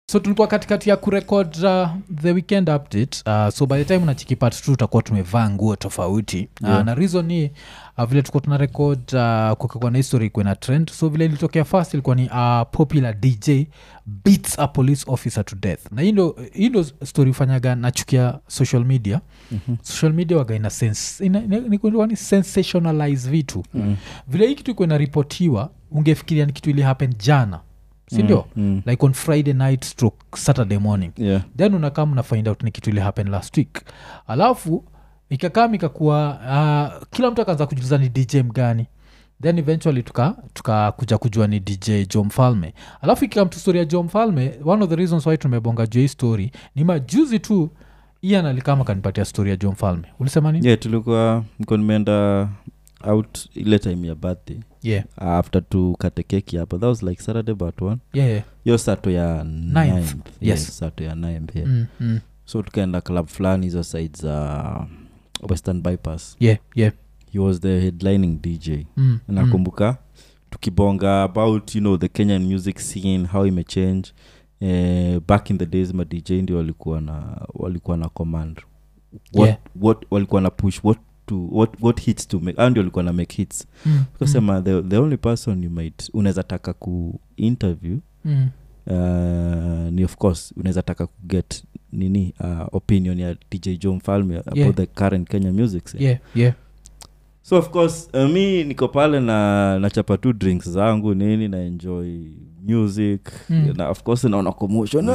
so tulikuwa katikati ya kurekod uh, the weekend update uh, so by the time unachiki part t utakuwa tumevaa nguo tofauti uh, Yeah. na reason ni uh, vile tulikuwa tuna rekod uh, kukakuwa na history ikuwe na trend so vile ilitokea first ilikuwa ni uh, popular dj beats a police officer to death na hii ndo hii ndo story ufanyaga nachukia social media Mhm. social media waga ina, sens, ina, ina, ni, ni, ni sensationalize vitu Mm. vile hii kitu ikuwa inaripotiwa ungefikiria ni kitu ili happen jana sindio Mm, mm. like on friday night stroke saturday morning Yeah. then unakaa mna find out ni kitu ili happen last week alafu ikakaa ikakuwa uh, kila mtu akaanza kujuliza ni dj mgani then eventually tuka tukakuja kujua ni dj jo mfalme alafu ikikam tu story ya jo mfalme one of the reasons why tumebonga juu hii story ni majuzi tu ian alikama kanipatia story ya jo mfalme ulisema nini yeah tulikuwa niko nimeenda out ile time ya birthday yeah. after tukate keki hapa that was like saturday but one Yeah, yeah. hiyo sato ya ninth. Yes. yes sato ya ninth, yeah. Mm, mm. so tukaenda club fulani hizo side za western bypass yeah, yeah. he was the headlining dj Mm, nakumbuka tukibonga about you know the kenyan music scene how imechange eh, back in the days ma dj ndio walikuwa na walikuwa na command what, Yeah. what walikuwa na push what to what, what hits to make au ndio walikuwa na make hits mm, mm, tukasema the, the only person you might unaweza taka ku interview mm. uh, ni of course unaweza taka kuget nini uh, opinion ya dj jo mfalme about Yeah. the current kenya music scene yeah, yeah. so of course uh, mi niko pale na nachapa tu drinks zangu nini na enjoy music Mm. na of course naona commotion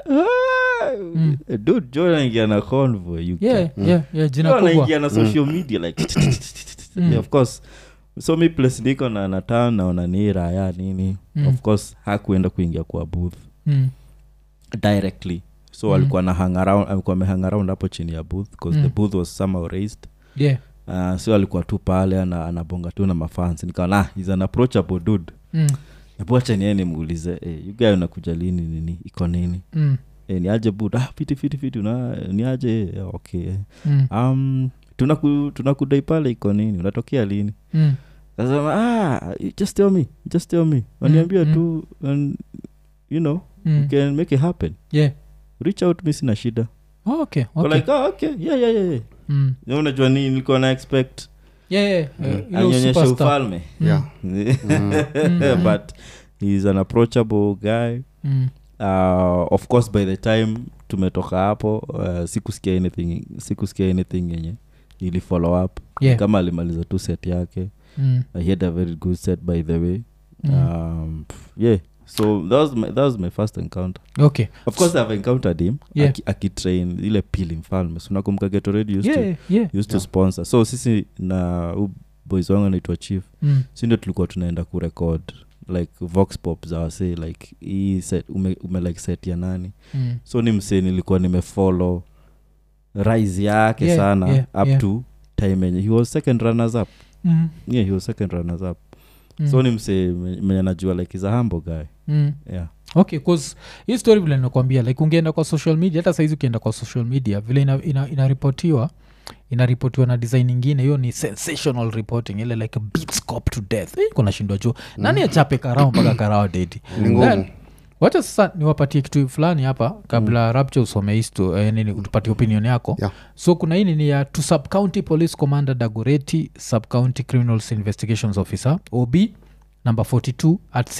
Mm. dude jo naingia na convoy you yeah, can- yeah, yeah, jina Jo kubwa naingia na social media like Mm. yeah, of course so mi place niko na natan naona ni raya nini Mm. of course hakuenda kuingia kwa booth Mm, directly so Mm. alikuwa na hang around alikuwa amehang around hapo chini ya booth because Mm. the booth was somehow raised yeah. uh, so alikuwa tu pale ana, anabonga tu na mafans nikaona ah, he's an approachable dude Mm, ebuacha niye nimuulize eh, you guy unakuja lini nini iko nini mm, eh, ni aje bud ah, fiti fiti fiti una ni aje eh, okay eh. mm, um, tunaku tunakudai pale iko nini unatokea lini mm. kasema ah, just tell me just tell me waniambia mm. tu and, you know Mm. you can make it happen yeah. reach out mi sina shida Oh, okay, Kwa okay. like oh, okay yeah yeah yeah, yeah. Mm. Na unajua nini nilikuwa na expect Yeah, yeah, eh, ile anyonyeshe superstar. ufalme Mm, Yeah. Mm. but he's an approachable guy mm, uh, of course by the time tumetoka hapo uh, sikusikia anything sikusikia anything yenye ili follow up yeah, kama alimaliza tu set yake mm, uh, he had a very good set by the way mm. um, pff, yeah so that was, my, that was my first encounter okay of course i've encountered him Yeah. aki- akitrain ile pili mfalme sunakumbuka geto radio used, yeah, yeah. to, used to Yeah. sponsor so sisi na u boys wangu anaitwa chief Mm, si ndio tulikuwa tunaenda kurekod like vox pop za wase like hii set ume, ume like set ya nani mm. so ni msee nilikuwa nimefollow rise yake Yeah, sana yeah, up yeah. to time enye he was second runners up Mm, yeah he was second runners up mm, so ni msee me- menye najua like is a humble guy mm. yeah okay bcause hii story vile nakwambia like ungeenda kwa social media hata saizi ukienda kwa social media vile inaripotiwa ina, inaripotiwa inaripotiwa na design ingine hiyo ni sensational reporting ile like beats cop to death eh, kuna shindwa juu nani achape karao mpaka karao dedi Ni ngumu. Then, wacha sasa niwapatie kitu fulani hapa kabla mm. rapture usome histo eh, nini utupatie opinion yako Yeah. so kuna hii nini ya to subcounty police commander dagoreti subcounty criminals investigations officer ob number 42 at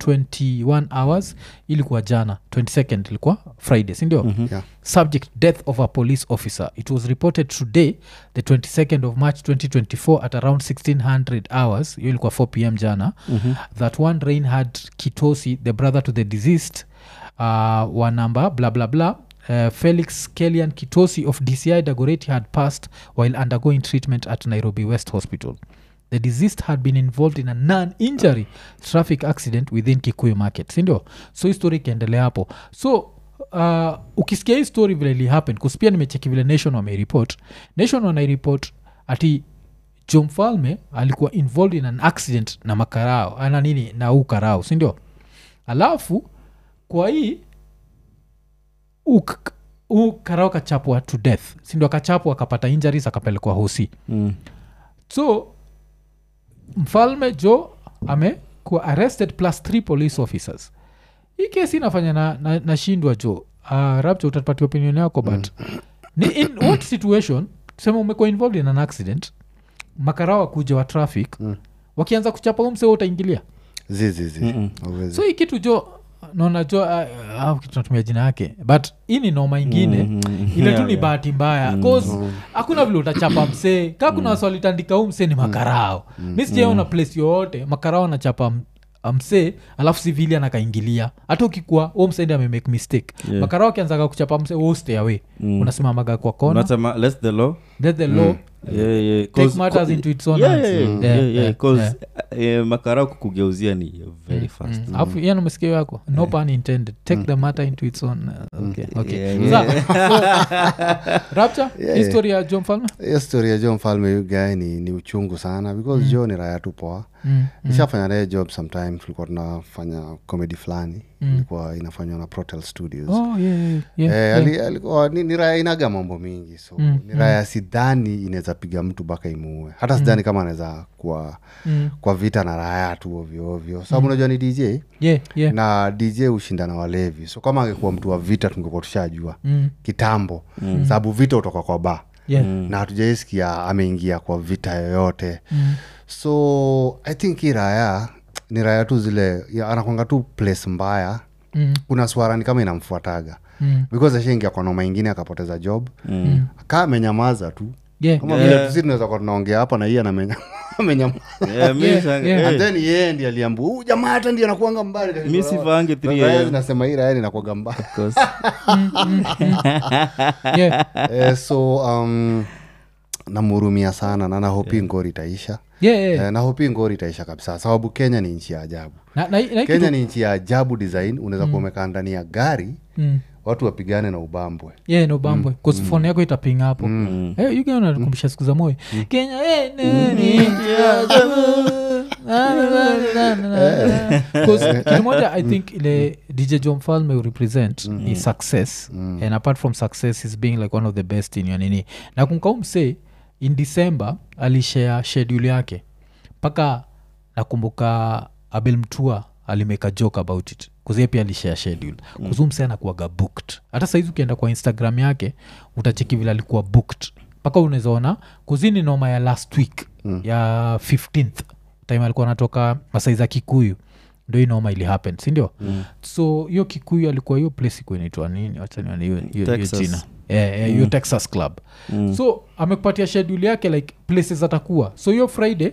1621 hours ilikuwa jana 22nd ilikuwa friday sindio mm-hmm. Yeah. subject death of a police officer it was reported today the 22nd of march 2024 at around 1600 hours hiyo ilikuwa 4 pm jana mm-hmm. that one reinhard kitosi the brother to the deceased uh, wa number bla bla bla Uh, felix kelian kitosi of dci dagoreti had passed while undergoing treatment at nairobi west hospital the deceased had been involved in a non-injury traffic accident within kikuyu market sindio so hii story ikiendelea hapo so uh, ukisikia hii story vile ilihappen kuspia nimecheki vile nation wameripot nation wanairipot ati jo mfalme alikuwa involved in an accident na makarao ana nini na huu karao sindio alafu kwa hii huu k- huu karao kachapwa to death sindio akachapwa akapata injuries akapelekwa hosi mm. so mfalme jo amekuwa arrested plus three police officers hii kesi inafanya na, na, nashindwa jo uh, rapture utapatia opinion yako but ni in what situation tuseme umekuwa involved in an accident makarawa kuja wa traffic Mm. wakianza kuchapa umse utaingilia zizizi Mm-mm. so hii kitu jo naona jo uh, uh, kitu natumia jina yake but hii ni noma ingine Mhm. ile tu Yeah, ni yeah. bahati mbaya cause hakuna vile utachapa msee kaa kuna wasi walitandika huu msee ni makarao mi sijaona place yoyote makarao anachapa m- msee alafu civilian akaingilia hata ukikuwa hu msee ndi amemake mistake Yeah. makarao akianzaga kuchapa msee wo stay away Mm. unasimamaga kwa kona Unasema, let's the law let the law Yeah, yeah, take 'cause- matters co- into its own Yeah, hands. yeah, yeah, Mm. yeah, Yeah, yeah, yeah, 'cause, yeah. eh, makarao kukugeuzia ni very fast Mm. alafu yani masikio yako no pun intended take the matter into its own uh, okay, okay. Yeah, Sawa. So, rapture Yeah, history ya john falme hiyo story ya jo mfalme yu guy ni, ni uchungu sana because jo ni raya tu poa mm. nishafanya naye job sometime tulikuwa tunafanya comedy fulani ilikuwa inafanywa na protel studios oh, yeah, yeah, yeah, Eh, yeah. ali- alikuwa ni, ni raya inaga mambo mingi so Mm, ni raya sidhani inaweza piga mtu mpaka imuue hata sidhani kama anaweza kuwa Mm. kwa vita na raya tu ovyoovyo sababu unajua ni dj yeah, yeah. na dj hushinda na walevi so kama angekuwa mtu wa vita tungekuwa tushajua Mm. kitambo sababu vita utoka kwa ba yeah. na hatujaisikia ameingia kwa vita yoyote Mm. so i think hii raya ni raya tu zile ya- anakwanga tu place mbaya Mm. kuna swara ni kama inamfuataga Mm. because ashaingia kwa noma ingine akapoteza job Mm. kaa amenyamaza tu Yeah. kama Yeah. vile tusi tunaweza kuwa tunaongea hapa na hii anamenya- amenyamaza Yeah, mi Yeah, sang- yeah. eh, and then yeye ndi aliambu huu jamaa hata ndi anakuanga mbali mi sivaange 3 Raya AM, zinasema hii raya inakuaga mbali of course. yeah. eh, so um, namhurumia sana na nahopi ngori itaisha yeah, yeah. eh, nahopi ngori itaisha kabisa sababu kenya ni nchi ya ajabu na, na, na, hii kenya kitu- ni nchi ya ajabu design unaweza kuwa umekaa ndani ya gari Mm. watu wapigane na ubambwe yeah, no bambwe mm. phone yako itapinga hapo mm. hey, unakumbusha siku za moyo kenya eh, nini, Because kitu moja i think ile dj john falme will represent is success and apart from success is being like one of the best in your nini na kumkaumse in december alishare schedule yake mpaka nakumbuka abel mtua alimeka joke about it kuzie pia alishare schedule mm. kuzumse anakuaga booked hata saizi ukienda kwa instagram yake utacheki vile alikuwa booked mpaka unawezaona kuzini noma ya last week mm. ya 15th time alikuwa anatoka masai za kikuyu ndo hii noma ili happen sindio mm. so hiyo kikuyu alikuwa hiyo place ikuwa inaitwa nini wachanione hiyo hiyo- hiyo Texas. jina Eh, eh, hiyo texas club Mm. so amekupatia schedule yake like places atakuwa so hiyo friday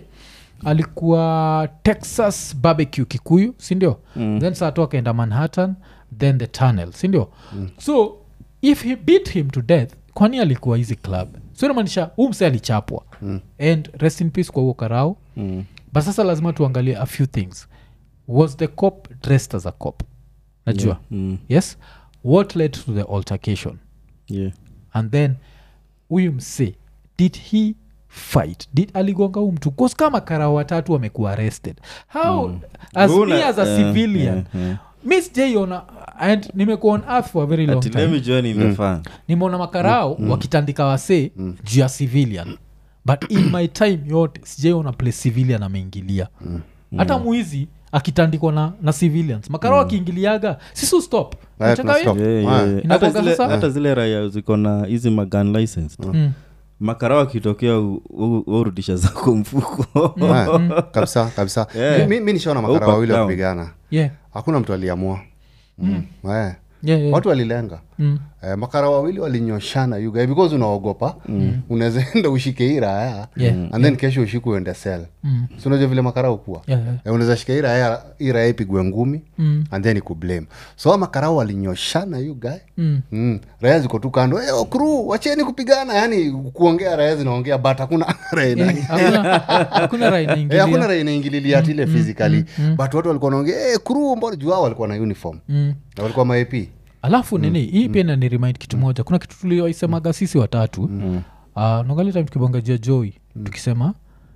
alikuwa texas barbecue kikuyu sindio mm. then saa tu akaenda manhattan then the tunnel sindio mm. so if he beat him to death kwani alikuwa hizi club so inamaanisha huu mse alichapwa mm. and rest in peace kwa huo karao Mm. but sasa lazima tuangalie a few things was the cop dressed as a cop najua Mm. yes what led to the altercation Yeah. and then huyu mse did he fight did aligonga huu mtu cause kama kara watatu wamekuwa arrested how as Una- me as a eh, civilian eh, eh. mi sijaiona and nimekuwa on earth for a very long Ati, let time me join in the fun. nimeona makarao wakitandika wasee juu ya civilian but in my time yote sijaiona place civilian ameingilia hata mwizi akitandikwa na, na civilians makarao akiingiliaga sisu stop Haya, Unacheka tuna hiyo? stop. Yeah, Ah. yeah, yeah. Inakuanga Hata zile- sasa- hata zile raya ziko na hizi magan license Mm. makara wakitokea u- u- urudisha zako mfuko Ah, kabisa kabisa Yeah. mi, mi nishaona Oh, makara back wawili down. wakipigana yeah. hakuna mtu aliamua mm. Eh. Yeah, yeah. watu walilenga Mm. eh, makara wawili walinyoshana you guy because unaogopa mm. unaweza enda ushike hii raya Yeah, and then kesho ushiku uende sel Mm. si unajua vile makara ukuwa Yeah, yeah. eh, unaweza shika hii raya hii raya ipigwe ngumi Mm. and then ikublame so hao makarao walinyoshana you guy Mm. Mm. raya ziko tu kando hey, okru wacheni kupigana yani kuongea raya zinaongea but hakuna raya ina- Eh, hakuna- hakuna raha Eh, hakuna inaingilia raya inaingililia ati ile physically but watu walikuwa naongea hey, kru mbona juu hao walikuwa na uniform Mm. na walikuwa maap alafu nini hii pia nani remind kitu moja kuna kitu tulioisemaga sisi watatu mm. uh, nongali time tukibongajia joi tukisema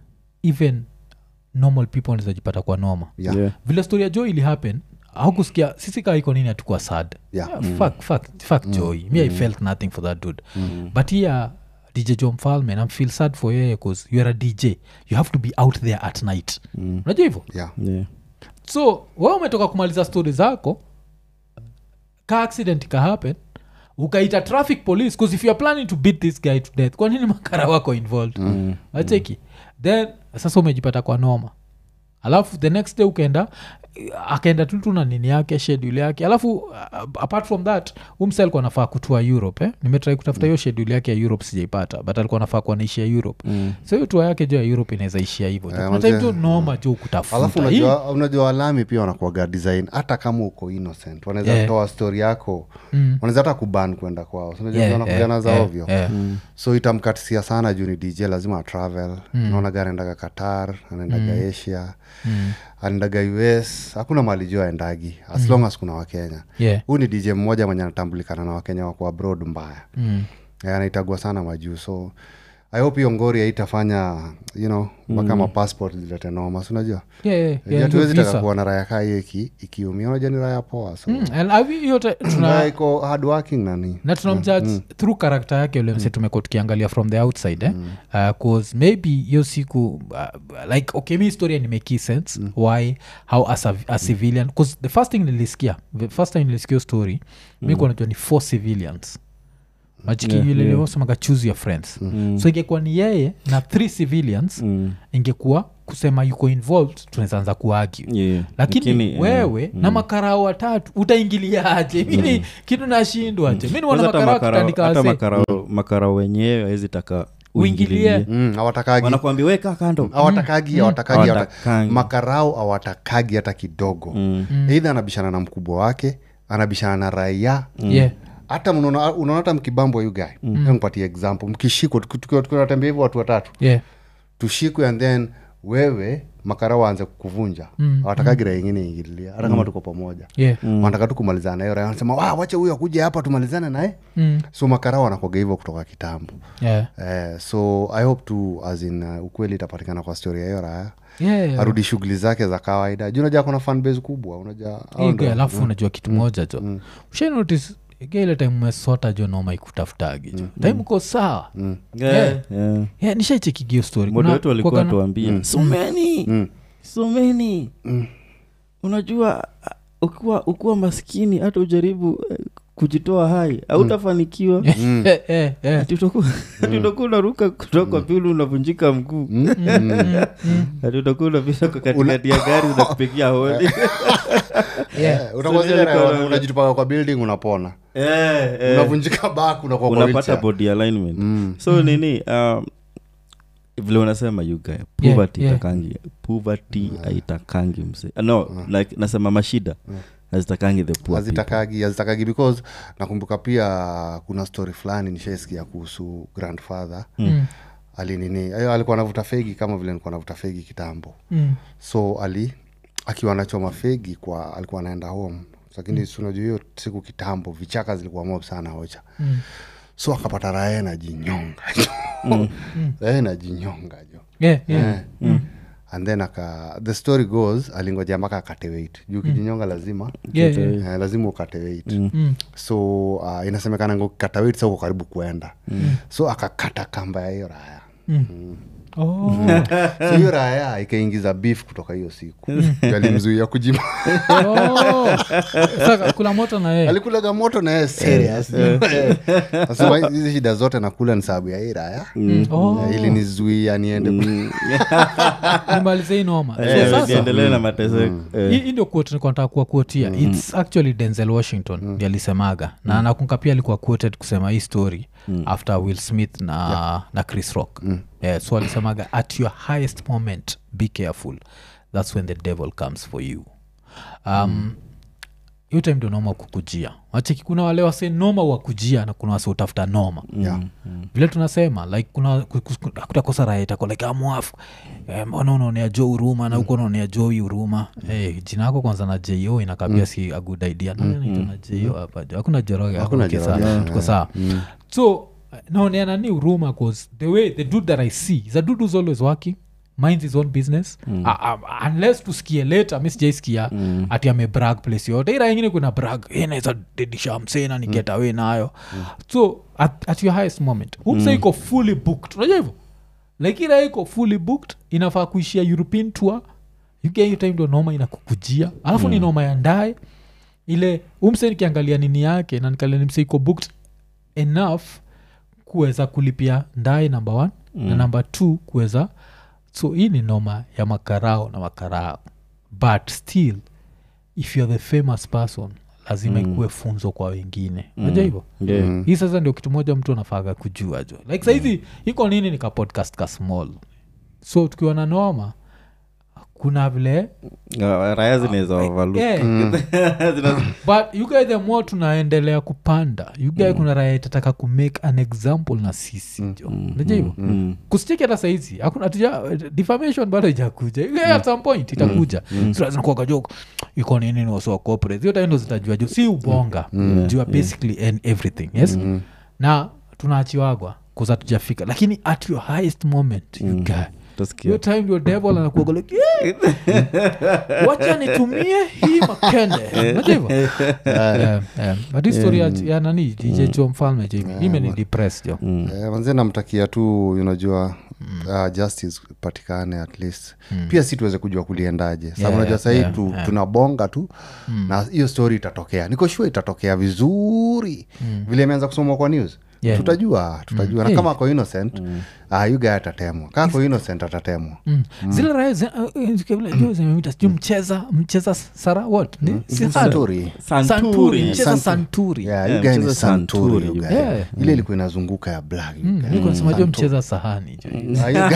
even normal people wanaweza jipata kwa noma yeah. Yeah. vile story ya joy ili happen aukusikia sisi kaa iko nini hatukuwa sad Yeah. Yeah, fuck, fuck, fuck joy me i felt nothing for that dude but here dj jo mfalme nam feel sad for yeye bcause you are a dj you have to be out there at night unajua hivyo Yeah. Yeah. so we umetoka kumaliza stori zako ka accident ikahappen ukaita traffic police bcause if youare planning to beat this guy to death kwa nini makara wako involved mm. acheki then sasa umejipata kwa noma alafu the next day ukaenda akaenda tu tu na nini yake schedule yake alafu uh, apart from that umse alikuwa nafaa kutua europe eh? nimetrai kutafuta hiyo schedule yake ya europe sijaipata but alikuwa nafaa kuwa naishia europe Mm. so hiyo tua yake jo ya europe inaweza ishia hivo Eh, kuna time unajua- tu noma jo alafu kutafuta Hii- unajua unajua walami pia wanakuaga design hata kama uko innocent wanaweza Yeah. toa story yako Mm. wanaweza hata kuban kwenda kwao So unajua Yeah, wanakujana yeah, za yeah, ovyo yeah. so itamkatisia sana juu ni dj lazima atravel mm. naonaga anaendaga qatar anaendaga asia Mm. anaendaga us hakuna mali juu aendagi as long as kuna wakenya Yeah. huu ni dj mmoja mwenye anatambulikana na wakenya wako abroad mbaya Mm. Eh, anaitagwa sana majuu so i hope hiyo ngori haitafanya you know mpaka mm. mapassport zilete noma si unajua Yeah, yeah, yeah, yeah, hatuwezi hiyo taka visa. kuwa na raya kaa hiyo iki- ikiumia unajua ni raya poa so Mm, and have you- yote raya tuna iko hard working nani na tunamjudge through karakta yake ule mse tumekuwa tukiangalia from the outside eh? uh, cause maybe hiyo siku uh, like okay mi historia nimeki sense why how as a, a civilian bcause the first thing nilisikia the first time nilisikia hiyo story mi kuwa najua ni four civilians machiki Yeah, yule yeah. liosemaga choose your friends so ingekuwa ni yeye na three civilians Mm. ingekuwa kusema yuko involved tunaweza anza kuargue Yeah. lakini eh, wewe na makarao watatu utaingiliaje mini kitu nashindwaje mi niwana kwanza hata makarao makarao- kitandika hata wase makarao- makarao wenyewe awezi taka Uingilie. uingilie. mm, hawatakagi wanakwambia weka kando hawatakagi hawatakagi hawata- Hawatakangi. makarau hawatakagi hata kidogo Mm. eidha anabishana na mkubwa wake anabishana na raia yeah. hata mnaona unaona hata mkibambo yu guy mm. mpatie example mkishikwa tuki- tukiwa tukiwa tunatembea hivyo watu watatu yeah. tushikwe and then wewe makara waanze kukuvunja Mm, awatakagi raia ingine ingililia hata kama tuko pamoja yeah. wanataka tu kumalizana nayo raia wanasema "Wa, wacha huyo akuja hapa tumalizane naye Mm. so makara wanakwaga hivyo kutoka kitambo yeah. eh, so i hope tu as in uh, ukweli itapatikana kwa story ya hiyo raya yeah. yeah. arudi shughuli zake za kawaida juu unajua kuna fanbase kubwa unajua hao Hii ndo- guy, alafu unajua kitu moja jo ushanotis ile time umesota jo noma ikutafutagi jo time uko sawa Yeah, Yeah. yeah. yeah, nishaichekigio story modo Kuna- wetu walikuwa kuwagana- tuambia someni Mm. someni unajua uh, ukiwa ukiwa maskini hata ujaribu eh, kujitoa hai hautafanikiwa Eh, eh, eh. Ati utakuwa ati utakuwa unaruka kutoka pili unavunjika mguu ati utakuwa unapita kwa katikati ya gari zinakupigia hodi Yeah. Eh, utakuwa So zile nilikuwa raya na- unajitupaga kwa building unapona Eh, eh. unavunjika bak unakuwa kwa unapata wheelchair. body alignment Mm. so nini um, vile unasema yuga poverty yeah. itakangi poverty haitakangi mse no like nasema mashida hazitakangi the poor people. hazitakagi hazitakagi because nakumbuka pia kuna story fulani nishaisikia kuhusu grandfather Mm. alinini ayo alikuwa anavuta fegi kama vile nilikuwa navuta fegi kitambo Mm. so ali akiwa anachoma fegi kwa alikuwa anaenda home lakini mm. unajua hiyo siku kitambo vichaka zilikuwa mob sana hocha Mm. so akapata raya najinyonga raya najinyonga jo Yeah, yeah. Eh. and then aka the story goes alingoja mpaka akate weight juu kijinyonga lazima Yeah, yeah. eh, lazima ukate weight Mm. so uh, inasemekana ngokata weight sa uko karibu kuenda so akakata kamba ya hiyo raya Oh. so hiyo raya ikaingiza beef kutoka hiyo siku alimzuia kujima Oh. Sasa kula moto na yeye alikulaga moto na yeye serious Eh. Nasema hizi shida zote nakula ni sababu ya hii raya Oh. Eh, ili nizuia niende nimalize hii noma So Eh, sasa niendelee na mateseko Eh. hii hii ndio quote nilikuwa nataka kuwa quotia its actually denzel washington mm. alisemaga na nakunga pia alikuwa quoted kusema hii story after will smith na, na chris rock yeah, so alisemaga at your highest moment be careful that's when the devil comes for you um, hiyo time ndio noma kukujia wacheki kuna wale wase noma wakujia na kuna wase utafuta noma Yeah. vile tunasema like kuna ku- ku- kutakosa raha itako like amwafu eh, mbona unaonea jo huruma na huko unaonea jo hii huruma eh, jina yako kwanza na jo inakabia si a good idea Nani anaitwa na jo hapa jo hakuna joroge Hakuna hakuna Joroge, kisa tuko sawa so eh, naonea nani huruma cause the way the dude that i see is a dude who's always working minds his own business mm. uh, uh, unless tusikie later mi sijaisikia mm. ati amebrag place yote ira ingine kuna brag "Eh, naweza dedisha msena ni get away nayo so at, at your highest moment humsa iko fully booked unajua hivyo like ira iko fully booked inafaa kuishia european tour UK hiyo time ndo noma inakukujia alafu ni noma ya ndae ile umse nikiangalia nini yake na nikalia nimse iko booked enough kuweza kulipia ndae number one mm. na number two kuweza so hii ni noma ya makarao na makarao but still if you're the famous person lazima mm. ikuwe funzo kwa wengine naja hivo yeah. hii sasa ndio kitu moja mtu anafaga kujua jo like saizi iko nini nika podcast ka small so tukiwa na noma kuna vile Uh, raya zinaweza overlook. yeah, Zina- but you guys the more tunaendelea kupanda you guys kuna raya itataka kumake an example na sisi jo naja hivo Mm. kusicheki hata saizi hakuna hatuja defamation bado ijakuja yeah, at some point itakuja mm. so lazima kuwaga joke iko nini ni wasiwa corporate hiyo taindo zitajua juu si ubonga mm. jua basically and everything yes mm. na tunaachiwagwa kuza tujafika lakini at your highest moment you guy Utasikia. hiyo time your devil anakuaga like yeah, wacha nitumie hii makende Unajua hivyo? Yeah, yeah. but hii story ya- ya nani dj jo mfalme jo imeni depress jo Eh, manze namtakia tu unajua uh, justice patikane at least pia si tuweze kujua kuliendaje sababu Yeah, unajua yeah, sahii yeah, tu, yeah. tunabonga tu na hiyo story itatokea niko sure itatokea vizuri vile imeanza kusomwa kwa news Yeah. tutajua tutajua na Hey. kama ako innocent ah, you guy atatemwa kaa ako innocent atatemwa Mm. zile raya zi- uh, uh, kabla jua zimemita sijui mcheza mcheza sara what ni si Sara? Santuri. santuri mcheza Santu- santuri Yeah, Yeah, you guy ni mcheza Santuri, Santuri, you you guy. Yeah. ile ilikuwa inazunguka ya black you guy. niko nasema jo mcheza sahani jo Ah, you guy-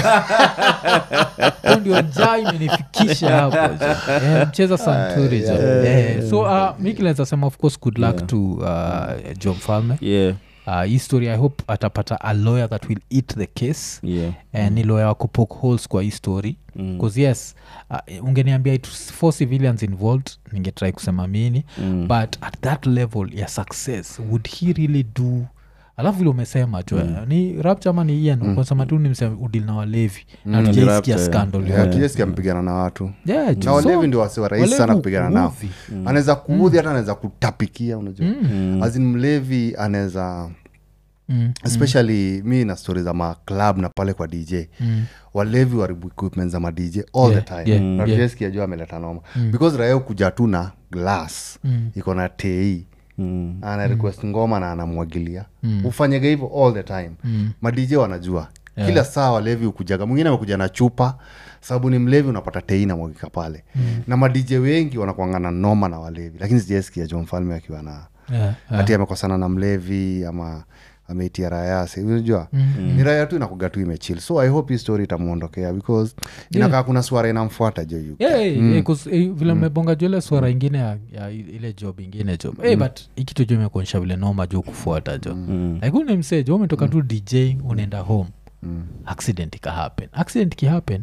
Hiyo ndio njaa imenifikisha hapo jo. Eh, mcheza santuri jo Eh, so uh, mikilenza sema of course good luck to uh, jo mfalme Yeah, uh, hii story i hope atapata a lawyer that will eat the case yeah. eh, ni lawyer wa kupoke holes kwa hii story bcause yes uh, ungeniambia it was four civilians involved ningetrai kusema mini mm. but at that level ya success would he really do alafu vile umesema jo mm. ni rapture ama ni ian mm. kasema tu nimsema udil na walevi na Mm, tujaisikia Rapture, yeah. scandal Yeah, yote. tujeskia mpigana na watu Yeah, na jo, walevi so- ndio wasi warahisi walevi sana kupigana nao huudhi. anaweza kuudhi hata anaweza kutapikia unajua azin mlevi anaweza Mm, especially mi na stori za maclub na pale kwa dj mm. walevi waribu equipment za madj all Yeah, the time yeah, na yeah. tujeskia juu ameleta noma because raia kuja tu na glass Mm. iko na tei Mm. ana request ngoma na anamwagilia ufanyega hivyo all the time Mm. madj wanajua kila saa walevi ukujaga mwingine amekuja na chupa sababu ni mlevi unapata tei na mwagika pale na madj wengi wanakuangana noma na walevi lakini sijaesikia jo mfalme akiwa na Yeah, yeah. hati amekosana na mlevi ama ameitia rayasi unajua mm-hmm. ni raya tu inakuga tu imechil so i hope hii story itamwondokea because inakaa kuna swara inamfuata jo yu Yeah, yeah, yeah, 'cause, eh, vile mmebonga juu ile swara ingine ya, ya ile job ingine job hey, but ikitu jo imekuonyesha vile noma jo kufuata jo like unemsee jo umetoka tu dj unaenda home accident ikahappen accident ikihappen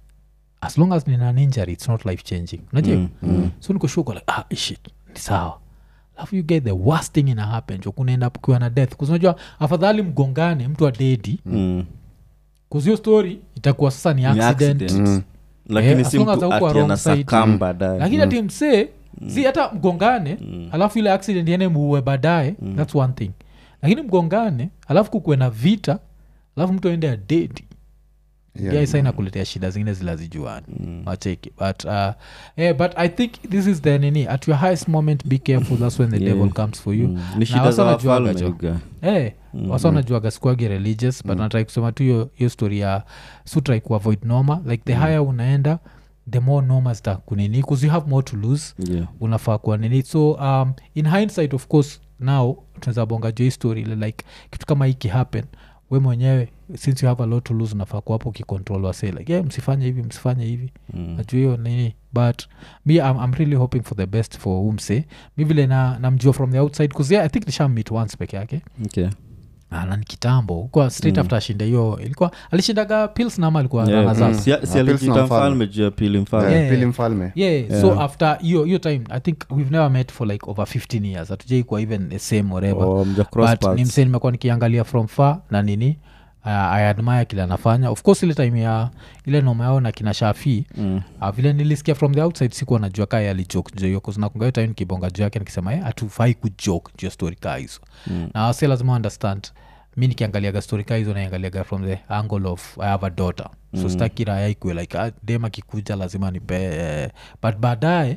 as long as nina an injury it's not life changing unajua so niko sure uko like ah shit ni sawa alafu you get the worst thing ina happen jo kunaenda kukiwa na death kuzinajua afadhali mgongane mtu adedi Mm. kuzio story itakuwa sasa ni Ni accident, accident. lakini as si long as mtu haukuwa ati wrong side. anasakam baadaye lakini ati msee si hata mgongane alafu ile accident yene muue baadaye thats one thing lakini mgongane alafu kukuwe na vita alafu mtu aende adedi Yeah. yeah, saina kuletea shida zingine zilazijuani mm. macheki but uh, yeah, but i think this is the nini at your highest moment be careful that's when the Yeah. devil comes for you Mm. ni Na shida wasa za wanajuaga wafalme jo. yuga. hey, mm-hmm. wasa wanajuaga sikuagi religious but natrai kusema tu hiyo hiyo story ya sutrai kuavoid noma like the higher unaenda the more noma zita kunini bcause you have more to lose Yeah. unafaa kuwa nini so um, in hindsight of course now tunaweza bonga jo hii story ile like kitu kama hiki happen we mwenyewe since you have a lot to lose unafaa kuwapo ukicontrol wase like yeah, msifanye hivi msifanye hivi Mm. najua hiyo nini but me I'm, i'm really hoping for the best for umse mi vile na namjua from the outside bcause yeah, i think nisha meet once peke yake Okay. Ah, na ni kitambo kwa straight after ashinda hiyo ilikuwa alishindaga pils nama alikuwa Yeah. runner-up. Si- si Ah, Pilsner alijita mfalme. mfalme juu ya pili mfalme Yeah. pili mfalme yeah, so after hiyo hiyo time i think we've never met for like over 15 years hatujaikuwa even the same whatever Oh, mja cross but paths. ni msee nimekuwa nikiangalia from far na nini uh, i admire kile anafanya of course ile time ya ile noma yao na kina shafii Mm. uh, vile nilisikia from the outside sikuwa najua kaa alijok jo hiyo kuznakunga hiyo time nikibonga juu yake nikisema "Eh, hatufai kujok juu ya story kaa hizo Mm. na wase lazima understand mi nikiangaliaga story kaa hizo naiangaliaga from the angle of i have a daughter so mm. staki raya ikue like ah, dem akikuja lazima nipe eh, but baadaye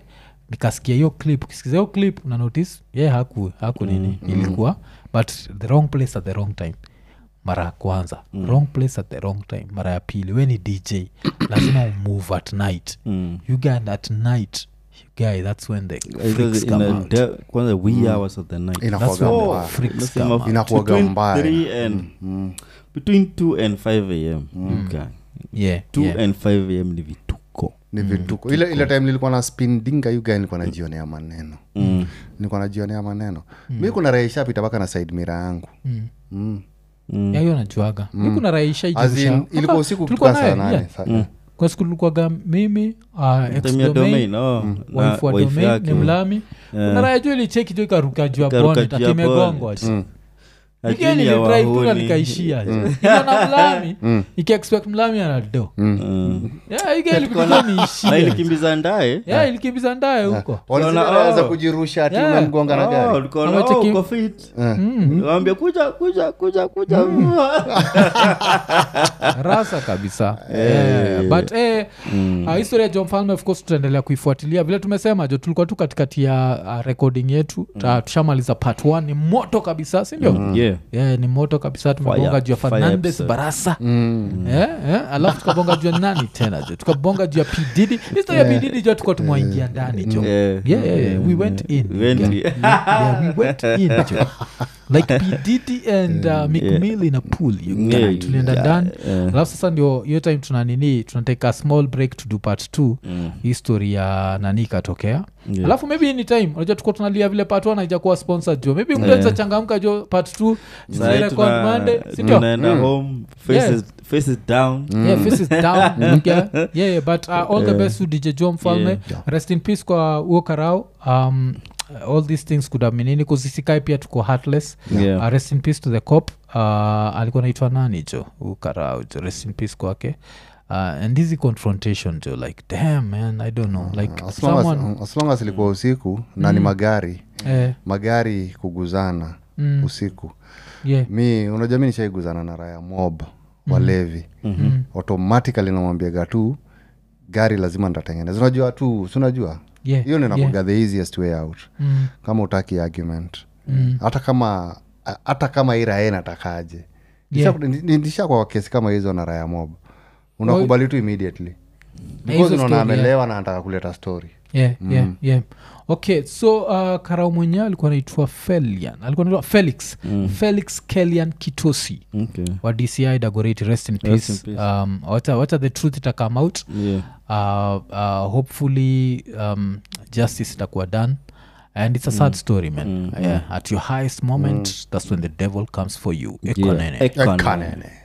nikasikia hiyo clip ukisikiza hiyo clip una notice ye haku haku nini ilikuwa but the wrong place at the wrong time mara ya kwanza wrong place at the wrong time mara ya pili we ni dj lazima umove at night Mm. you guy at night you guy that's when the It freaks was in come a out de- kwanza wee hours of the night that's inakuwaga when the mbaya freaks Nasema come out Inakuwaga between mbaya. three and between 2 and 5 am okay. yeah, 2 yeah. and 5 am ni vituko ni vituko ile ile time nilikuwa na spin dinga yuga nilikuwa najionea maneno mm. nilikuwa najionea maneno mi kuna raishapita mpaka na side mira yangu Mm. mm. Mm. Yeah, hiyo najuaga mi kuna raisha As in, ilikuwa usiku kutoka saa nane saa- kwa siku tulikuwaga mimi uh, ex Time ya domain, domain oh, na wife wa wife domain yake. ni mlami kuna raya juu ilicheki tu ikaruka juu ya Ikaruka bonnet juu ya atimegongwa bonnet. Lakini Ajili ya nilidrive tu na wahuni. nikaishia Ila na mlami ikiexpect mlami anado Mm. ilikuwa na niishia ilikimbiza ndaye Yeah, ilikimbiza ndaye huko Walizile Unaona, raya za oh. kujirusha ati Yeah. unamgonga na Oh, gari ulikuwa na- Ama oh, cheki- uko fit. Mm. Waambia, kuja kuja kuja kuja rasa kabisa yeah. but eh, uh, historia ya john mfalme of course tutaendelea kuifuatilia vile tumesema jo tulikuwa tu katikati ya uh, recording yetu mm. tushamaliza part one ni moto kabisa sindio Yeah. yeah, ni moto kabisa tumebonga Fire- juu ya fire fernandes episode. barasa yeah, yeah. alafu tukabonga juu ya nani tena jo tukabonga juu ya pididi historia ya pididi jo tukuwa tumwaingia ndani jo Yeah. yeah, yeah, yeah. we went in We went yeah. in. yeah, we went in jo like pdd and uh, mcmill in a pool you guy. Yeah, tulienda yeah, ndani yeah. alafu sasa ndio hiyo time tuna nini tunateka a small break to do part two Mm. history ya nani ikatokea Yeah. alafu maybe ni time unajua tuko tunalia vile part one haijakuwa sponsored jo maybe Yeah. mtu changamka jo part two Sahi zirecord tuna- monday sindio tunaenda home faces faces down yeah, face is down yeah, yeah, yeah, but uh, all the best to dj jo mfalme Yeah. rest in peace kwa uo karao um, all these things could have been nini kuzisikai pia tuko heartless Yeah. uh, rest in peace to the cop uh, alikuwa naitwa nani jo ukarao jo rest in peace kwake uh, and hizi confrontation jo like damn man i don't know like As long as- someone as long as ilikuwa usiku na ni magari eh, magari kuguzana Mm. usiku yeah mi unajua mi nishaiguzana na raya mob walevi Mm. automatically namwambiaga tu gari lazima ntatengeneza unajua tu si unajua yeah hiyo ninakuga yeah. the easiest way out Mm. kama utaki argument Mm. hata kama hata kama hii raya natakaje Yeah. ndisha kwa kesi kama hizo na raya mob unakubali tu immediately because hizo unaona story, yeah. amelewa na anataka kuleta story yeah, yeah, yeah. okay so uh, karau mwenyewe alikuwa naitwa felian alikuwa naitwa felix felix kelian kitosi okay. wa dci dagoreti rest in peace, in peace. Um, wacha, wacha the truth ita come out yeah. uh, uh, hopefully um, justice itakuwa done and it's a sad story man yeah, at your highest moment that's when the devil comes for you Ekonene. Ekonene. Kanene.